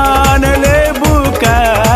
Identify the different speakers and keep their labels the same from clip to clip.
Speaker 1: जान ले बुका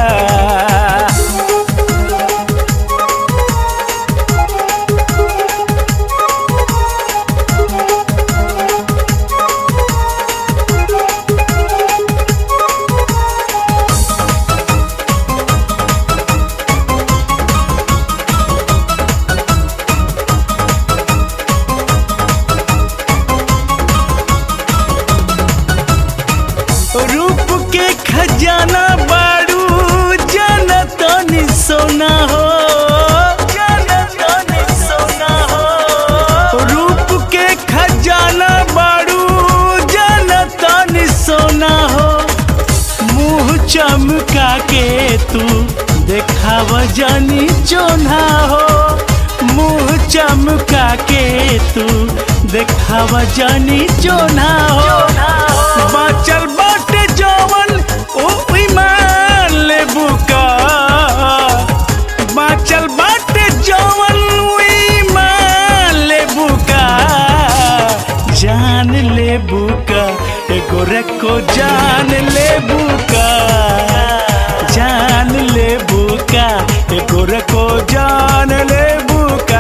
Speaker 1: रूप के खजाना बारू जनतनी सोना हो जनतनी सोना हो रूप के खजाना बारू जनतनी सोना हो मुंह चमका के तू देखाव जानी चोना हो मुंह चमका के तू देखाव जानी चोना हो बाचल बाटे जवन ओ ईमान ले बुका बाचल बाटे जवन ओ ईमान ले बुका जान ले बुका एगो रखो जान ले बुका जान ले बुका एगो रखो जान ले बुका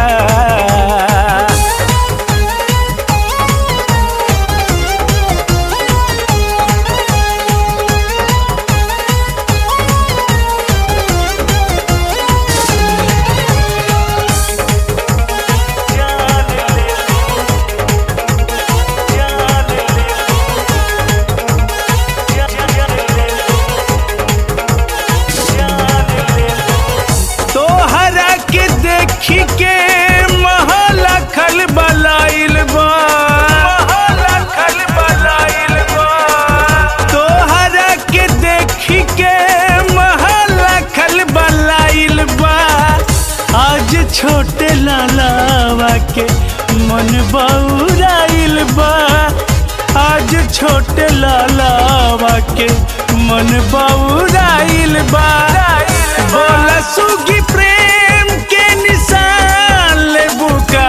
Speaker 1: तोहरा के देखी के महला खल बलाइल बा महला खल बलाइल बा तोहरा के देखी के महला खल बलाइल बा आज छोटे लालावा के मन बौराइल बा आज छोटे लालावा के मन बौराइल बा बोला सुगी प्रेम के निशान ले बुका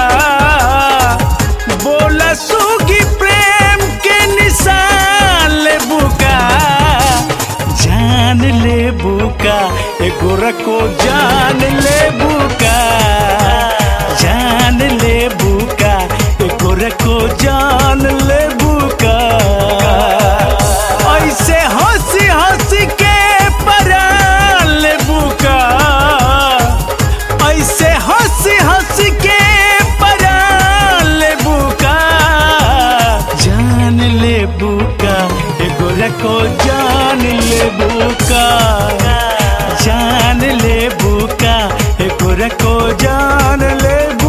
Speaker 1: बोला सुगी प्रेम के निशान ले बुका जान ले बुका एगो रखो जान ले बुका जान ले बुका एगो रखो जान ले बुका ऐसे हंसी हंसी के परान ले बुका ऐसे हंसी हंसी के परान ले बुका जान ले बुका एगो रखो जान ले बुका जान ले बुका एगो रखो जान ले